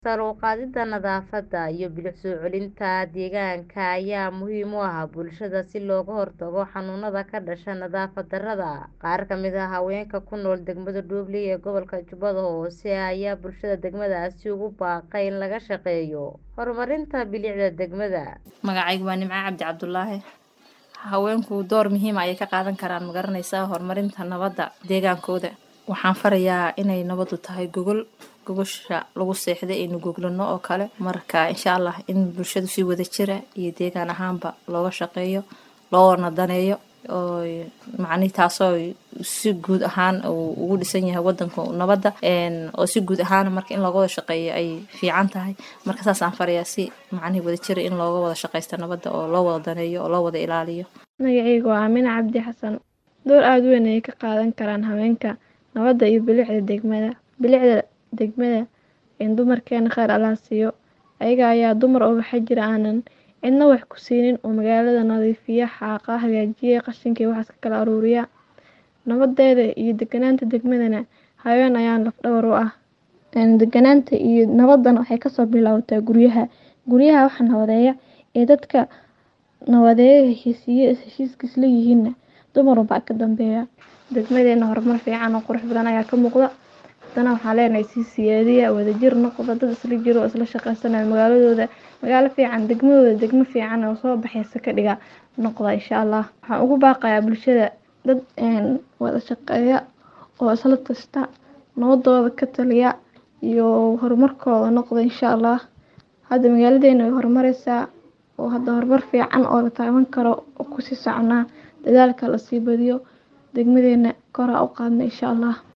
Sare u qaadida nadaafadda iyo bilic soo celinta deegaanka ayaa muhiim u ah bulshada si looga hortago xanuunada ka dhasha nadaafad darrada. Qaar ka mid ah haweenka ku nool degmada Dhoble ee gobolka Jubbada Hoose ayaa bulshada degmadaasi ugu baaqay in laga shaqeeyo horumarinta bilicda degmada. Magacaygu waa Nimco Cabdi Cabdulaahi. Haweenku door muhiim ah ayay ka qaadan karaan magaranaysaa horumarinta nabadda deegaankooda. Waxaan farayaa inay nabadu tahay gogol gogosha lagu seexday aynu goglano oo kale marka insha allah in bulshadu si wada jira iyo deegaan ahaanba looga shaqeeyo loo nadaneeyo oo macnihi taasoo si guud ahaan uu ugu dhisan yahay wadanku nabadda oo si guud ahaan marka in looga wada shaqeeyo ay fiican tahay marka saasaan farayaa si macnihi wada jira in looga wada shaqeysto nabadda oo loo wada daneeyo oo loo wada ilaaliyo magacaygu waa Aamina Cabdi Xasan door aad u weyn ayay ka qaadan karaan haweenka nabadda iyo bilicda degmada bilicda degmada in dumarkeena khayr Allah siiyo ayaga ayaa dumar oo waxa jira aanan cidna wax ku siinin oo magaalada nadiifiya xaaqa hagaajiya qashinka iyo waxaas ka kala aruuriya nabadeeda iyo deganaanta degmadana haween ayaa laf dhawr u ah deganaanta iyo nabadana waxay kasoo bilaabataa guryaha guryaha waxa nabadeeya ee dadka nabadeeya heshiisiye heshiiska isla yihiinna dumar unbaa ka dambeeya degmadeena horumar fiican oo qurux badan ayaa ka muuqda haddana waxaan leenahay sii siyaadiya wadajir noqda dad isla jiro oo isla shaqeysanayo magaaladooda magaalo fiican degmadooda degmo fiican oo soo baxaysa ka dhiga noqda insha allah waxaan ugu baaqayaa bulshada dad wada shaqeeya oo isla tashta nabadooda ka taliya iyo horumarkooda noqda insha allah hadda magaaladeena way horumareysaa oo hadda horumar fiican oo la taaban karo oo kusii soconaa dadaalka lasii badiyo degmadeena kor ha u qaadno insha allah